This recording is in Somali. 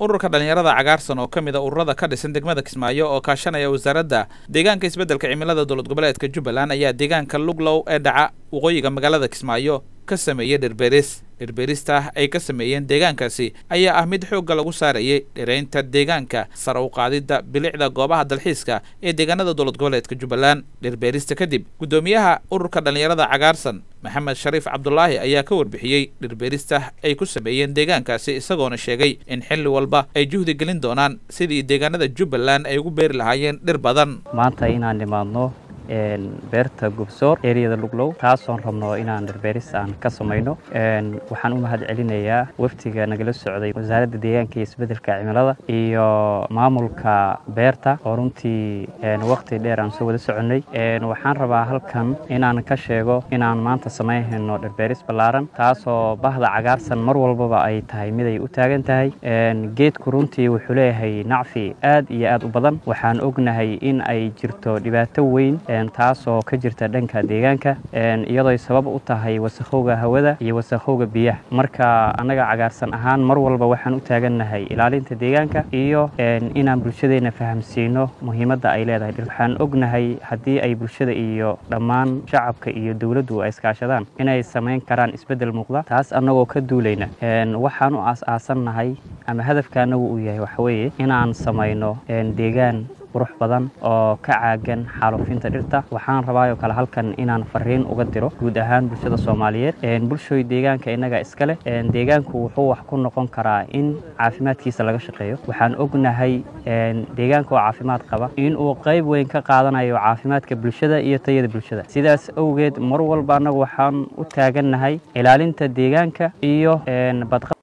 ururka dhallinyarada cagaarsan oo ka mid a ururada ka dhisan degmada kismaayo oo kaashanaya wasaaradda deegaanka isbeddelka cimilada dowlad goboleedka jubbaland ayaa deegaanka luglow ee dhaca waqooyiga magaalada kismaayo ka sameeyey dhirbeeris dhirbeerista ay ka sameeyeen deegaankaasi ayaa ah mid xoogga lagu saarayay dhiraynta deegaanka sare u qaadidda bilicda goobaha dalxiiska ee deegaanada dowlad goboleedka jubbaland dhirbeerista kadib guddoomiyaha ururka dhallinyarada cagaarsan maxamed shariif cabdulaahi ayaa ka warbixiyey dhirbeerista ay ku sameeyeen deegaankaasi isagoona sheegay in xilli walba ay juhdi gelin doonaan sidii deegaanada jubbaland ay ugu beeri lahaayeen dhir badan maanta inaan nimaadno beerta gubsoor eriyada luglow taasoon rabno inaan dhirbeeris aan ka samayno waxaan u mahad celinayaa waftiga nagala socday wasaaradda deegaanka iyo isbeddelka cimilada iyo maamulka beerta oo runtii waqti dheer aan soo wada soconnay waxaan rabaa halkan inaan ka sheego inaan maanta samaynhayno dhirbeeris ballaaran taasoo bahda cagaarsan mar walbaba ay tahay mid ay u taagan tahay geedku runtii wuxuu leeyahay nacfi aad iyo aad u badan waxaan ognahay in ay jirto dhibaato weyn taasoo ka jirta dhanka deegaanka iyadooy sabab u tahay wasakhowga hawada iyo wasakhowga biyaha marka annaga cagaarsan ahaan mar walba waxaan u taagannahay ilaalinta deegaanka iyo inaan bulshadeenna fahamsiino muhiimadda ay leedahay waxaan ognahay haddii ay bulshada iyo dhammaan shacabka iyo dowladdu ay iskaashadaan inay samayn karaan isbeddel muuqda taas annagoo ka duulayna waxaan u aas-aasannahay ama hadafka annagu uu yahay waxaweeye inaan samayno deegaan qurux badan oo ka caagan xaalufinta dhirta waxaan rabaayoo kale halkan inaan fariin uga diro guud ahaan bulshada soomaaliyeed bulshooy deegaanka innaga iska leh deegaanku wuxuu wax ku noqon karaa in caafimaadkiisa laga shaqeeyo waxaan ognahay deegaanka oo caafimaad qaba in uu qayb weyn ka qaadanayo caafimaadka bulshada iyo tayada bulshada sidaas awgeed mar walba annagu waxaan u taagannahay ilaalinta deegaanka iyo badqa